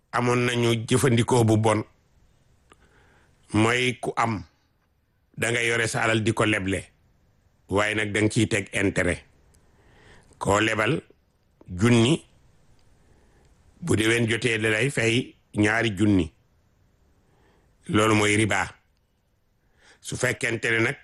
amoon nañu jëfandikoo bu bon mooy ku am da nga yore sa alal di ko leble waaye nag da nga ciy teg intérêt koo lebal junni bu déwén jotee da lay fay ñaari junni loolu mooy riba su fekkente ne nag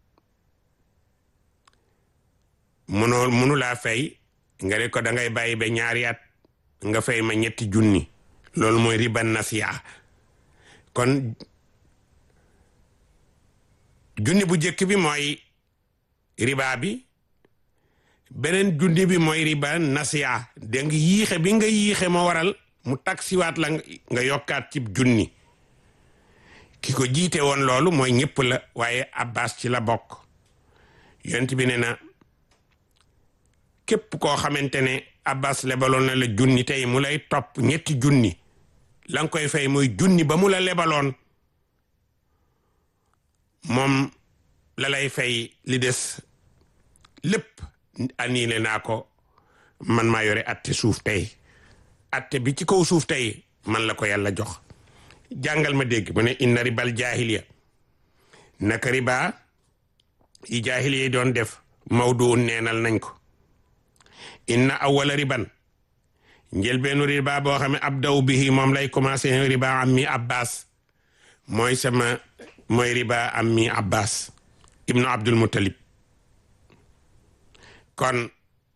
munoo munu laa fay nga ne ko da ngay bàyyi ba ñaari at nga fay ma ñetti junni loolu mooy riba nasiya kon junni bu njëkk bi mooy riba bi beneen junni bi mooy riba nasiya da nga yiixe bi nga yiixe moo waral mu taksiwaat la nga yokkaat ci junni ki ko jiite woon loolu mooy ñëpp la waaye abbas ci la bokk yonent bi ne na képp koo xamante ne abbas lebaloon na la junni tey mu lay topp ñetti junni la nga koy fay mooy junni ba mu la lebaloon moom la lay fay li des lépp aniile naa ko man maa yore atte suuf tey atte bi ci kaw suuf tey man la ko yàlla jox jàngal ma dégg mu ne inna ribal jaahiliya naka riba yi jaahiliya yi doon def mawdu neenal nañ ko inna awwala riban njëlbeenu riba boo xam ne abdaw bihi moom lay commencé riba am mi abbas mooy sama mooy riba am mi abbas ibnu abdul muttalib kon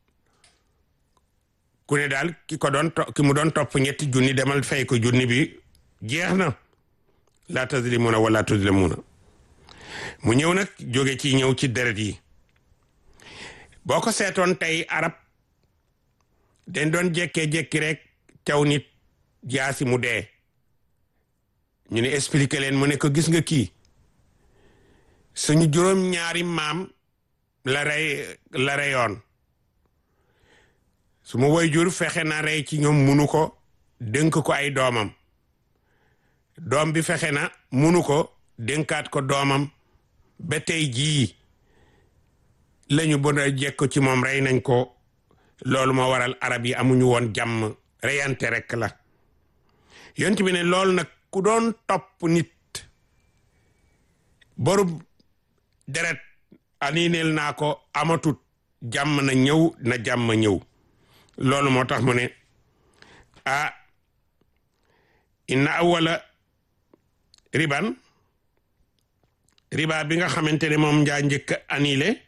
ku ne daal ki ko doon ki mu doon topp ñetti junni demal fay ko junni bi jeex na laa tazlimuna wala tuzlamuna mu ñëw nag jóge ci ñëw ci deret yi boo ko seetoon tey arab den doon jekkee-jekki rek taw nit jaasi mu dee ñu ne expliquer leen mu ne ko gis nga kii suñu juróom ñaari maam la rey la reyoon su ma woy jur fexe na rey ci ñoom munu ko dénk ko ay doomam doom bi fexe na munu ko dénkaat ko doomam ba tey jii lañu bon a jekk ci moom rey nañ ko loolu moo waral arab yi amuñu woon jàmm reyante rek la yont bi ne loolu nag ku doon topp nit borub deret anineel naa ko amatut jàmm na ñëw na jàmm ñëw loolu moo tax mu ne ah inna awwala riban riba bi nga xamante ne moom njaa njëkk annulé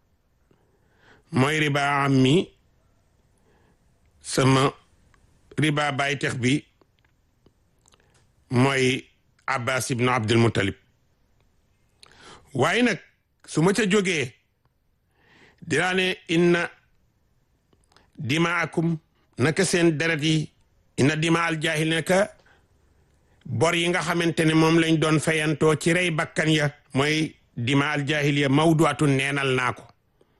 mooy riba am mi sama riba baytex bi mooy abbas ibnu abdul muttalib waaye nag su ma ca jógee dinaa ne inna dimaakum naka seen deret yi inna dima al jaahil naka bor yi nga xamante ne moom lañ doon fayantoo ci rey bakkan ya mooy dima al jaahiliya mawduatu neenal naa ko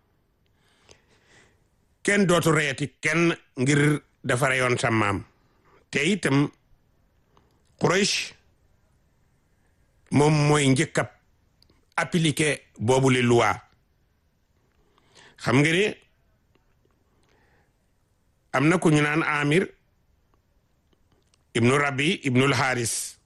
kenn dootu reyati kenn ngir dafa reyoon sa maam te itam Quraysh moom mooy njëkk a appliqué boobu li loi xam nga ni am na ku ñu naan Amir ibnu Rabi ibnul Haris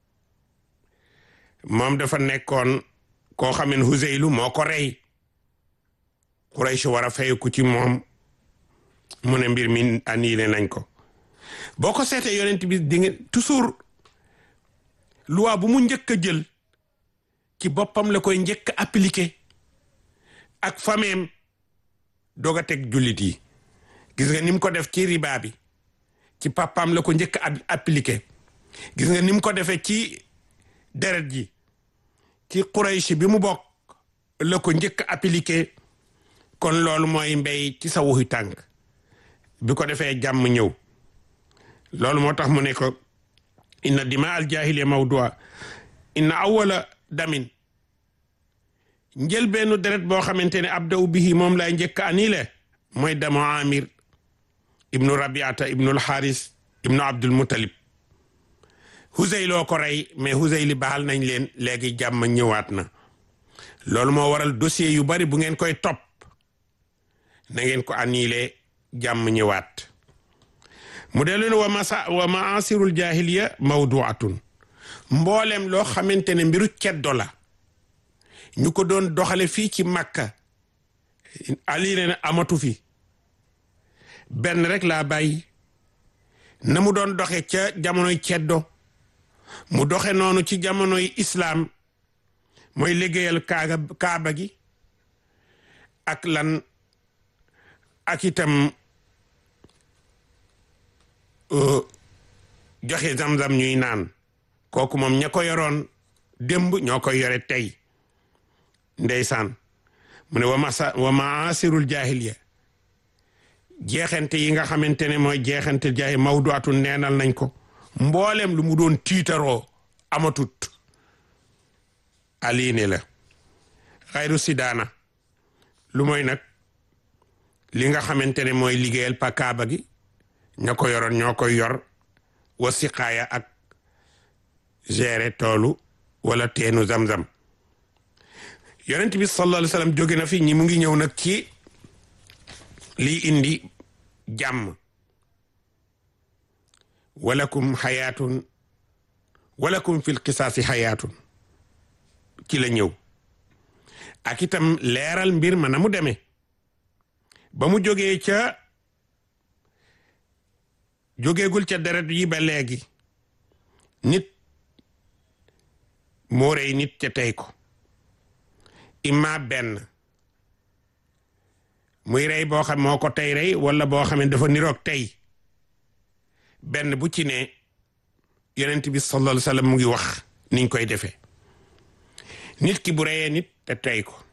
moom dafa nekkoon koo xam ne Huzaylu moo ko rey Quraysh war a fayeku ci moom mu ne mbir mi annulé nañ ko boo ko seetee yonent bi di nga toujours loi bu mu njëkk a jël ci boppam la koy njëkk a appliqué ak fameem doog a teg jullit yi gis nga ni mu ko def ci riba bi ci papaam la ko njëkk a appliqué gis nga ni mu ko defee ci deret ji ci Quraysh bi mu bokk la ko njëkk a appliqué kon loolu mooy mbéy ci sa wuxi tànk bi ko defee jàmm ñëw loolu moo tax mu ne ko inna dima al jahiliya mawdua inna awwala damin njël benn deret boo xamante ne abdaw bihi moom lay njëkk anile mooy damo amir ibnu rabiata ibnu alxaaris ibnu abdul mutalib Huzayl loo ko rey mais Huzayl baal nañ leen léegi jàmm ñëwaat na loolu moo waral dossier yu bari bu ngeen koy topp na ngeen ko annulé jàmm ñëwaat mu dellu ne wa masa wa maasirul jahiliya mawduatun mboolem loo xamante ne mbiru ceddo la ñu ko doon doxale fii ci Makka Ali ne amatu fi benn rek laa bàyyi na mu doon doxe ca jamonoy ceddo mu doxe noonu ci jamonoy islaam mooy liggéeyal kaaga kaaba gi ak lan ak itam joxe zam-zam ñuy naan kooku moom ña ko yoroon démb ñoo koy yore tey ndeysaan mu ne wa masa wa maasirul jahiliya jeexante yi nga xamante ne mooy jeexante jaay mawduatu neenal nañ ko mboolem lu mu doon tiitaroo amatut aliine la xayru sidaana lu mooy nag li nga xamante ne mooy liggéeyal pa kaaba gi ña ko yoroon ñoo koy yor wa siqaaya ak gérer toolu wala teenu zam-zam yonent bi sallallahu alayhi wa sallam jóge na fi ñi mu ngi ñëw nag ci lii indi jàmm walakum xayaatun walakum fil qisaasi xayaatun ci la ñëw ak itam leeral mbir ma na mu demee ba mu jógee ca jógeegul ca deret yi ba léegi nit moo rey nit ca tey ko imma benn muy rey boo xam moo ko tey rey wala boo xam ne dafa niroog tey benn bu ci ne yonent bi sallallahu alayhi wasallam mu ngi wax niñ koy defee nit ki bu reyee nit te tey ko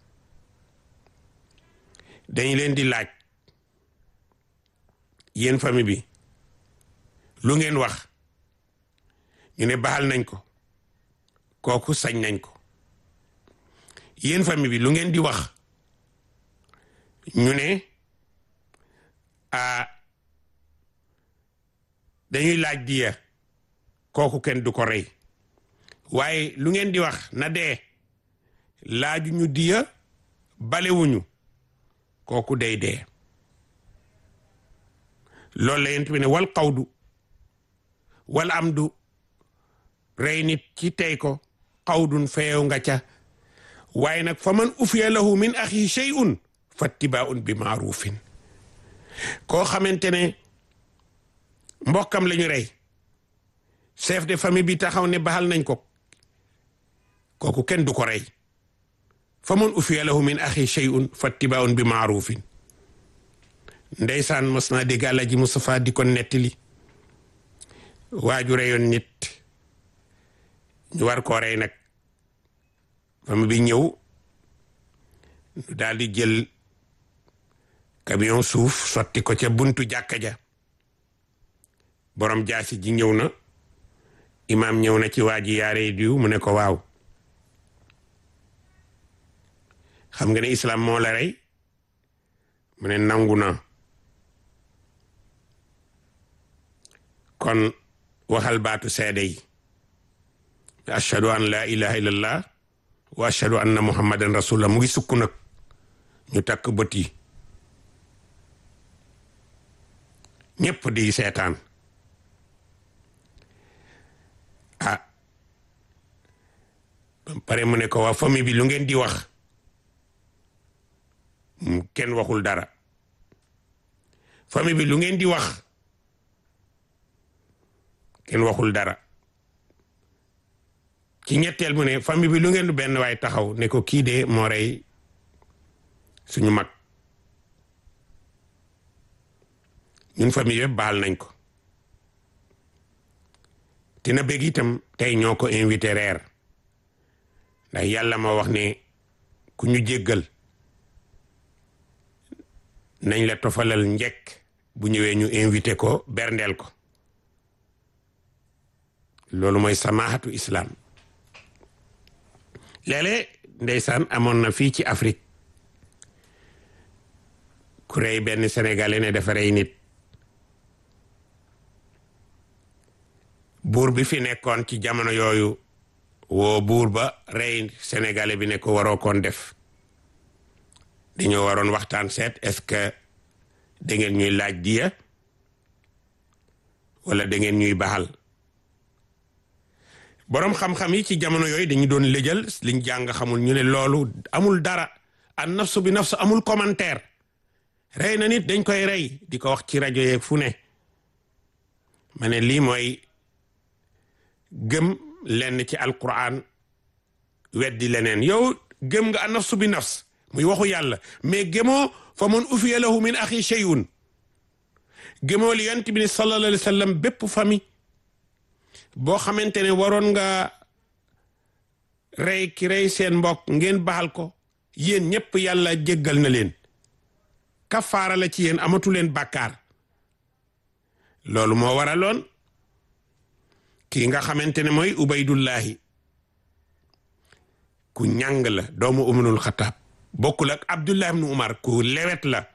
dañ leen di laaj yéen famille bi lu ngeen wax ñu ne baal nañ ko kooku sañ nañ ko yéen famille bi lu ngeen di wax ñu ne a dañuy laaj diya kooku kenn du ko rey waaye lu ngeen di wax na dee laaju ñu diya balewuñu kooku day dee loolu la yent bi ne wal xawdu wal amdu rey nit ci tey ko xawdun feew nga ca waaye nag fa man ufiya lahu min axi shay'un fattibaun bi maarufin koo xamante ne mbokkam la ñu rey chef de famille bi taxaw ne baxal nañ ko kooku kenn du ko rey fa man ufiya lahu min axi shay'un fattibaun bi maarufin ndeysaan mos naa dégg Alaaji Mustafaa di ko nettali waaju reyoon nit ñu war koo rey nag famille bi ñëw ñu daal di jël camion suuf sotti ko ca buntu jàkka ja borom jaasi ji ñëw na imaam ñëw na ci waa ji yaare diw mu ne ko waaw xam nga ne islam moo la rey mu ne nangu na kon waxal baatu seede yi ashhadu an la ilaha illallah wa ashhadu anna muhammadan rasulullah mu ngi sukk nag ñu takk bët yi ñépp di seetaan ah pare mu ne ko waa famille bi lu ngeen di wax kenn waxul dara famille bi lu ngeen di wax kenn waxul dara ci ñetteel mu ne famille bi lu ngeen du benn waay taxaw ne ko kii de moo rey suñu mag ñun famille yëpp baal nañ ko te na bëgg itam tey ñoo ko invité reer ndax yàlla moo wax ne ku ñu jéggal nañ la tofalal njekk bu ñëwee ñu invité ko berndeel ko loolu mooy samaahatu islam léeg-léeg ndeysaan amoon na fii ci Afrique ku rey benn sénégalais ne dafa rey nit buur bi fi nekkoon ci jamono yooyu woo buur ba rey sénégalais bi ne ko waroo koon def dañoo waroon waxtaan seet est-ce que da ngeen ñuy laaj diya wala da ngeen ñuy baxal boroom xam-xam yi ci jamono yooyu dañu doon lëjal liñ jàng xamul ñu ne loolu amul dara an nafsu bi nafsu amul commentaire rey na nit dañ koy rey di ko wax ci rajo yeeg fu ne ma ne lii mooy gëm lenn ci alquran weddi leneen yow gëm nga an nafsu bi nafs muy waxu yàlla mais gëmoo fa man ufiya lahu min axi shay'un gëmoo li yonent bi ne sallallahu alayhi wa sallam bépp famille boo xamante ne waroon nga rey ki rey seen mbokk ngeen baxal ko yéen ñëpp yàlla jéggal na leen kafaara la ci yéen amatu leen bàkkaar loolu moo waraloon kii nga xamante ne mooy ubaydullahi ku ñàng la doomu umarul xataab bokkul ak abdullah ibnu umar ku lewet la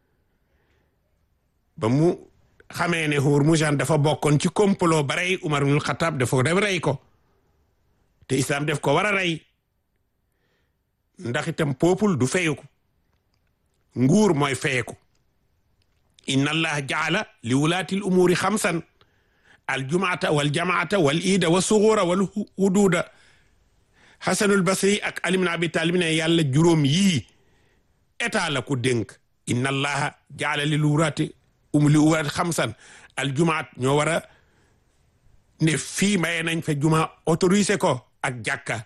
ba mu xamee ne Hurmuzan dafa bokkoon ci complot ba rey umar ibnul xataab dafa def rey ko te islam def ko war a rey ndax itam peuple du feyeku nguur mooy feyeku inna allah jaala li wulaati l umuuri xamsan aljumaata wal jamaata wal iida wa suguura wal huduuda xasanul basri ak ali ibn abi talib ne yàlla juróom yii état la ko dénk inna allaha jaala li wulaati um li wulaati xamsan aljumaat ñoo war a ne fii maye nañ fa juma autorisé ko ak jàkka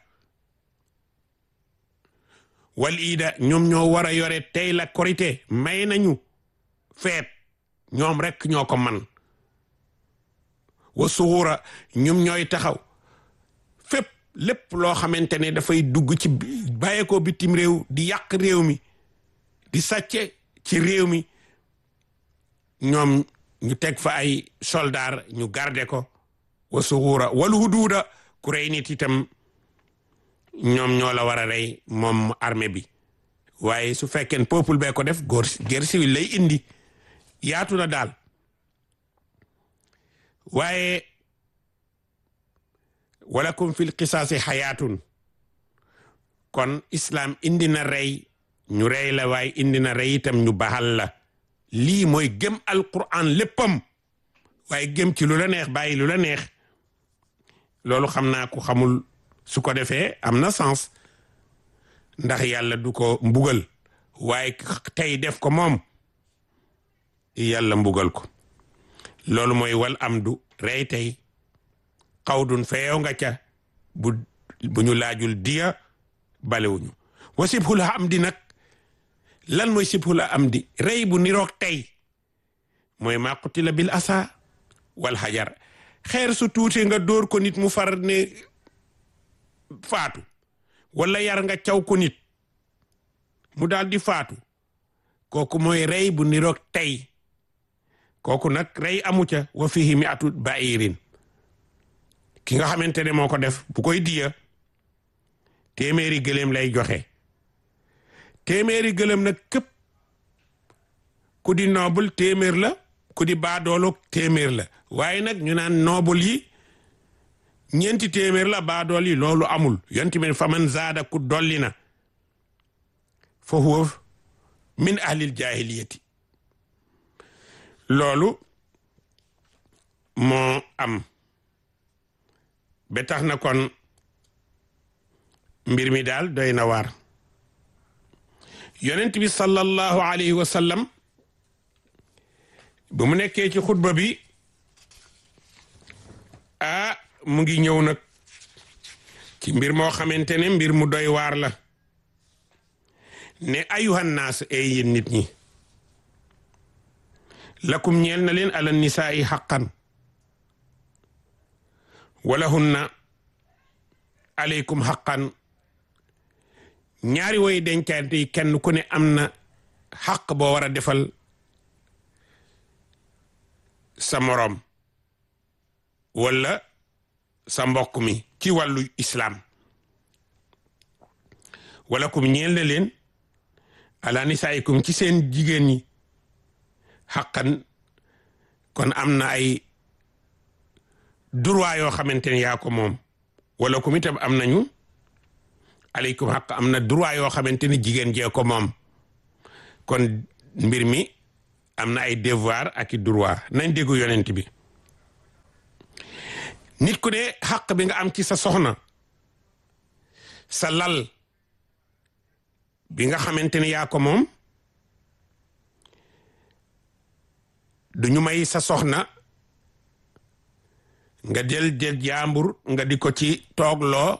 wal iida ñoom ñoo war a yore tey la korité may nañu feet ñoom rek ñoo ko man wa suxuura ñoom ñooy taxaw fépp lépp loo xamante ne dafay dugg ci bàyyeekoo bitim réew di yàq réew mi di sàcce ci réew mi ñoom ñu teg fa ay soldaar ñu garde ko wa suxuura wal huduuda ku rey nit itam ñoom ñoo la war a rey moom armée bi waaye su fekkee peuple bee ko def góor guerre civile lay indi yaatu na daal waaye walakum fil qisaasi xayaatun kon islam indi na rey ñu rey la waaye indi na rey itam ñu baxal la lii mooy gëm alquran léppam waaye gëm ci lu la neex bàyyi lu la neex loolu xam naa ku xamul su ko defee am na sens ndax yàlla du ko mbugal waaye tey def ko moom yàlla mbugal ko loolu mooy wal am du rey tey xawdun feew nga ca bu bu ñu laajul diya balewuñu wa sibhul am di nag lan mooy sibhul am di rey bu niroog tey mooy maa qutila bil asa wal hajar xeer su tuute nga dóor ko nit mu far ne faatu wala yar nga caw ko nit mu daal di faatu kooku mooy rey bu niroog tey kooku nag rey amu ca wa fihi mi atu bairin ki nga xamante ne moo ko def bu koy diya téeméeri gëléem lay joxe téeméeri gëléem nag képp ku di noobul téeméer la ku di baadoolo téeméer la waaye nag ñu naan noobul yi ñeenti téeméer la baadool yi loolu amul yonti men faman zaada ku dolli na fa huwa min ahlil jahiliyati loolu moo am ba tax na kon mbir mi daal doy na waar yonent bi sallallahu alayhi wa sallam bu mu nekkee ci xutba bi ah mu ngi ñëw nag ci mbir moo xamante ne mbir mu doy waar la ne ayuhan naas ay yéen nit ñi lakum ñeel na leen ala nisaa'i xaqan wala hunna aleykum xaqan ñaari woy dencaante yi kenn ku ne am na xaq boo war a defal sa moroom wala sa mbokk mi ci wàllu islaam wala kum ñeel na leen ala nisaa'ikum ci seen jigéen ñi xaqan kon am na ay droit yoo xamante ne yaa ko moom wala kum itam am nañu aleykum xaq am na droit yoo xamante ne jigéen jee ko moom kon mbir mi am na ay devoir ak i droit nañ déggu yonent bi nit ku ne xaq bi nga am ci sa soxna sa lal bi nga xamante ne yaa ko moom du ñu may sa soxna nga jël jël jaambur nga di ko ci toogloo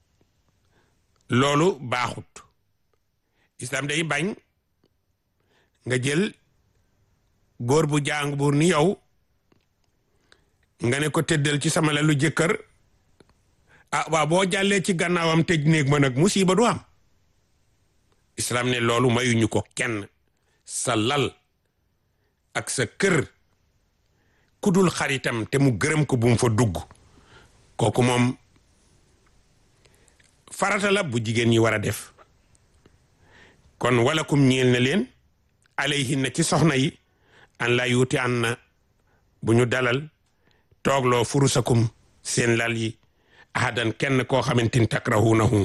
loolu baaxut islam day bañ nga jël góor bu jaambur ni yow nga ne ko tëddal ci sama lalu jëkkër ah waaw boo jàllee ci gannaawam tëj néeg ma nag musiba du am islam ne loolu mayuñu ko kenn sa lal ak sa kër kudul xaritam te mu gërëm ko bu mu fa dugg kooku moom farata la bu jigéen ñi war a def kon wala kum ñeel na leen alayhinna ci soxna yi an la yuuti an na bu ñu dalal toogloo furusakum seen lal yi ahadan kenn koo xamante ni takrahunahu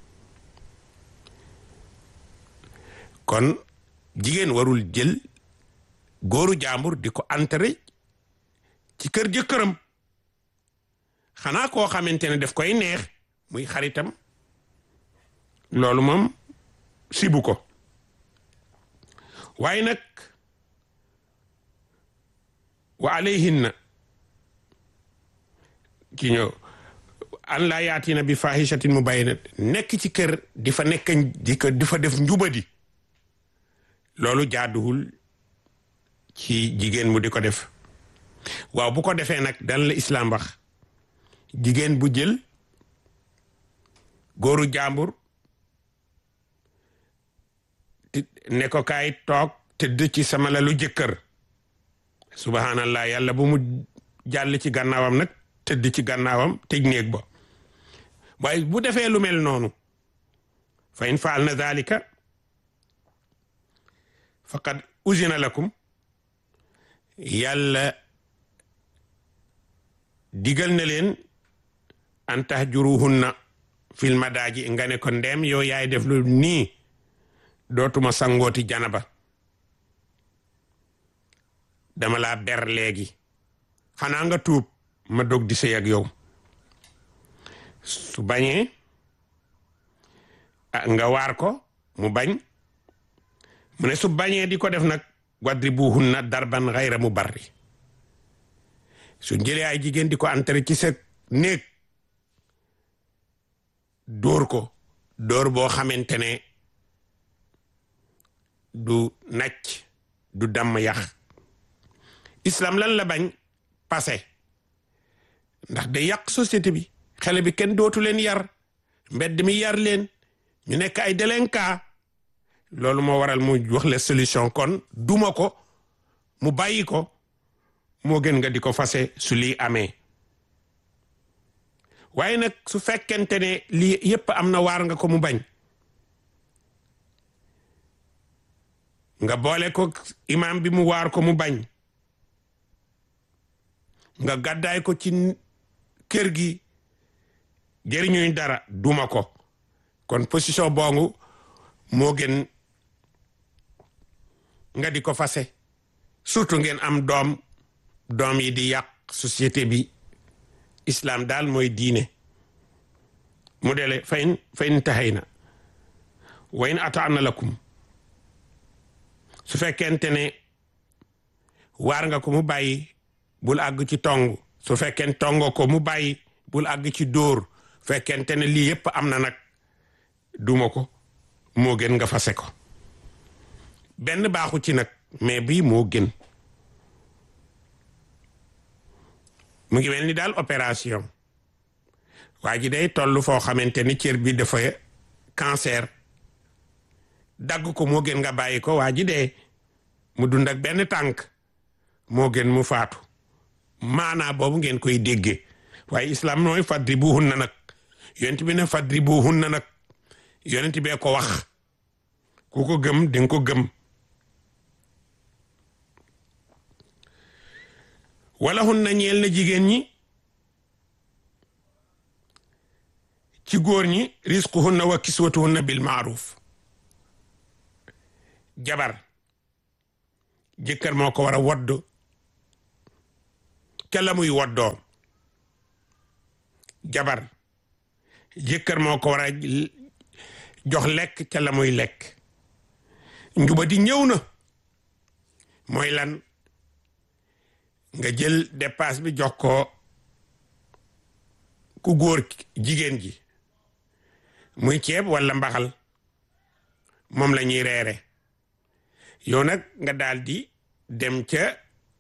kon jigéen warul jël góoru jàmbur di ko enterré ci kër jëkkëram xanaa koo xamante ne daf koy neex muy xaritam loolu moom sibu ko waaye nag wa alayhinna ki ñëw an laa yaatina bi fahishatin mubayyinat nekk ci kër di fa nekk di ko di fa def njubadi loolu jaaduwul ci jigéen mu di ko def waaw bu ko defee nag dan la islam wax jigéen bu jël góoru jàmbur ne ko kaay toog tëdd ci sama lalu jëkkër subhanallah yàlla bu mu jàll ci gànnaawam nag tëdd ci gànnaawam tëj néeg ba waaye bu defee lu mel noonu fa in faal na dalika faqad uzina lakum yàlla digal na leen an tahjuruhunna fil madaaji nga ne ko ndem yow yaay def lu nii dootuma sangooti janaba dama laa ber léegi xanaa nga tuub ma dog di sëy ak yow su bañee nga waar ko mu bañ mu ne su bañee di ko def nag wadribuhunna darban xayra mu barri su jëlee ay jigéen di ko entré ci sa néeg dóor ko dóor boo xamante ne du nacc du damm yax islam lan la bañ passé ndax day yàq société bi xale bi kenn dootu leen yar mbedd mi yar leen ñu nekk ay délinquant loolu moo waral mu wax la solution kon duma ko mu bàyyi ko moo gën nga di ko fase su lii amee waaye nag su fekkente ne lii yépp am na waar nga ko mu bañ nga boole ko imam bi mu waar ko mu bañ nga gàddaay ko ci kër gi jëriñuñ dara duma ko kon position boongu moo gën nga di ko fase surtout ngeen am doom doom yi di yàq société bi islam daal mooy diine mu dele fayin fayin taxay na wayin ataana lakum su fekkente ne waar nga ko mu bàyyi bul àgg ci tong su fekkeen tongo ko mu bàyyi bul àgg ci dóor fekkente ne lii yépp am na nag duma ko moo gën nga fase ko benn baaxu ci nag mais bii moo gën mu ngi mel ni daal opération waa ji day toll foo xamante ni cër bi dafa cancer dagg ko moo gën nga bàyyi ko waa ji dee mu dund ak benn tànk moo gën mu faatu maanaa boobu ngeen koy déggee waaye islam nooy fadri bu hun na nag yonent bi ne fadri bu hun na nag yonent bee ko wax ku ko gëm di nga ko gëm wala hun na ñeel na jigéen ñi ci góor ñi risquhunna wa kiswatuhunna bil maaruf jabar jëkkër moo ko war a wodd ca la muy woddoo jabar jëkkër moo ko war a jox lekk ca la muy lekk njuba di ñëw na mooy lan nga jël dépasse bi jox ko ku góor jigéen ji muy ceeb walla mbaxal moom la ñuy reere yow nag nga daal di dem ca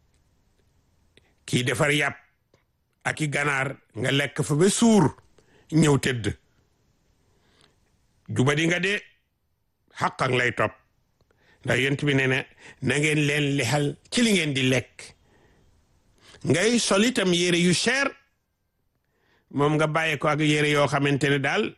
kii defar yàpp ak i ganaar nga lekk fa ba suur ñëw tëdd juba di nga de xaq ak lay topp ndax yent bi nee na na ngeen leen lexal ci li ngeen di lekk ngay sol itam yére yu cher moom nga bàyyi ko ak yére yoo xamante ne daal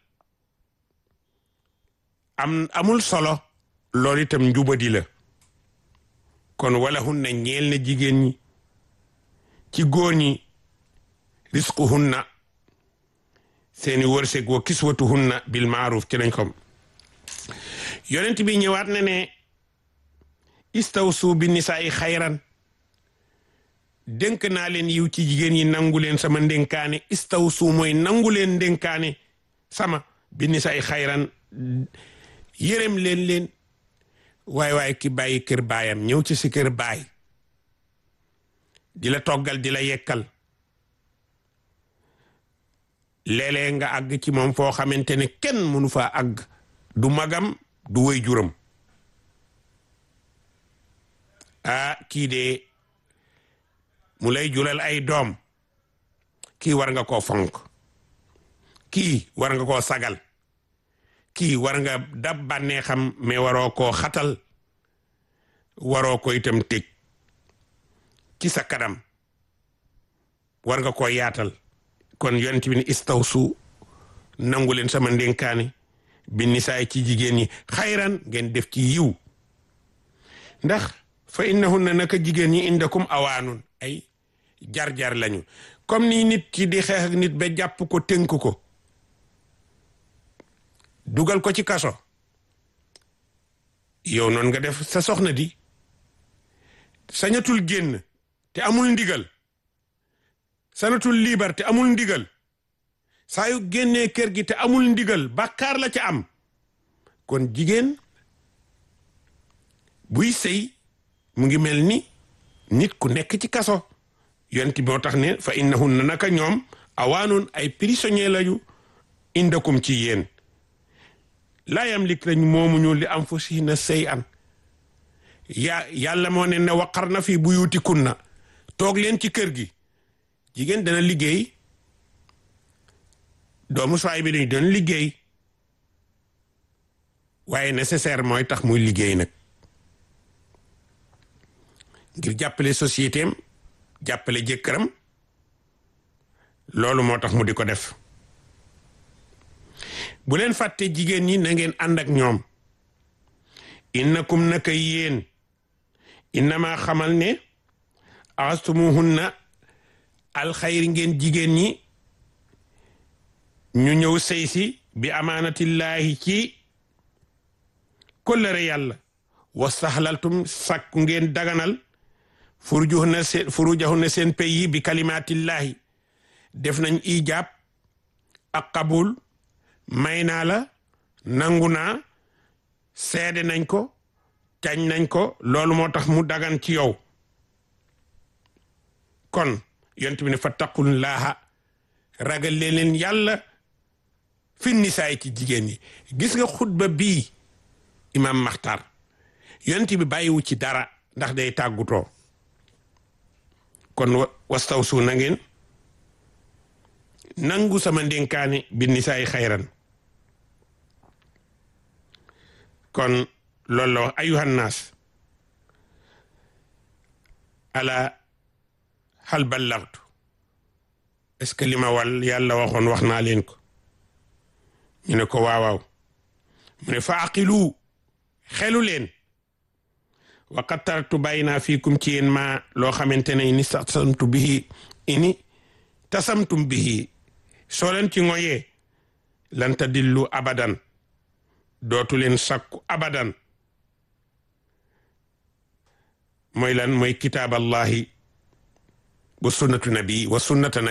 am amul solo loolu itam njubadi la kon wala hun na ñeel na jigéen ñi ci góor ñi risquhunna seeni wërsëg wa kiswatuhunna bil maaruf ci lañ ko yonent bi ñëwaat na ne istawsu bi nisaa'i xayran dénk naa leen yiw ci jigéen ñi nangu leen sama ndénkaane istawsu mooy nangu leen ndénkaane sama bi nisaa'i xayran yërëm leen leen waay waay ki bàyyi kër baayam ñëw ci si kër baay di la toggal di la yekkal léeg-léeg nga àgg ci moom foo xamante ne kenn mënu faa àgg du magam du wéy juram ah kii de mu lay jural ay doom kii war nga koo fonk kii war nga koo sagal kii war nga dab bànnee xam mais waroo koo xatal waroo ko itam tëj ci sa kanam war nga koo yaatal kon yonent bi ni istawsu nangu leen sama ndénkaane bi nisaay ci jigéen ñi xayran ngeen def ci yiw ndax fa innahunna naka jigéen ñi indakum awaanun ay jar-jar lañu comme ni nit ki di xeex ak nit ba jàpp ko tënk ko dugal ko ci kaso yow noonu nga def sa soxna di sañatul génn te amul ndigal sanatul liibar te amul ndigal saa yu génnee kër gi te amul ndigal bàkkaar la ca am kon jigéen buy sëy mu ngi mel ni nit ku nekk ci kaso yonti moo tax ne fa innahunna naka ñoom awaanun ay prisonnier lañu indakum ci yéen laa yamlik lañ moomuñu li anfusihinna shay'an yaa yàlla moo ne ne waqar na fi buyutikunna toog leen ci kër gi jigéen dana liggéey doomu soay bi dañ doon liggéey waaye nécessaire mooy tax muy liggéey nag ngir jàppale société am jàppale jëkkëram loolu moo tax mu di ko def bu leen fàtte jigéen ñi na ngeen ànd ak ñoom innakum naka yéen innama xamal ne astumuhunna alxayri ngeen jigéen ñi ñu ñëw sëy si bi amaanatillaahi ci kóllëre yàlla wastaxlaltum sàkku ngeen daganal furujahunna seen furujahunna seen pay yi bi kalimaatillaahi def nañ ijaab ak qabul may naa la nangu naa seede nañ ko cañ nañ ko loolu moo tax mu dagan ci yow kon yont bi ne fa taqullaaha ragal leen leen yàlla fi nisaay ci jigéen ñi gis nga xutba bii imam maxtar yont bi bàyyiwu ci dara ndax day tàggutoo kon wastawsu na ngeen nangu sama ndénkaane bi nisaay xayran kon loolu la wax ayuhan naas ala hal ballagtu est-ce que li ma wal yàlla waxoon wax naa leen ko ñu ne ko waawaaw mu ne fa aqilu xelu leen wa qad taraktu bàyyi naa fiikum ci yéen ma loo xamante ne ini tasamtu bihi ini tasamtum bihi soo leen ci ngoyee lan tadillu abadan dootu leen sakku abadan mooy lan mooy kitaaballahi wa sunnatu nabi wa sunnata nabi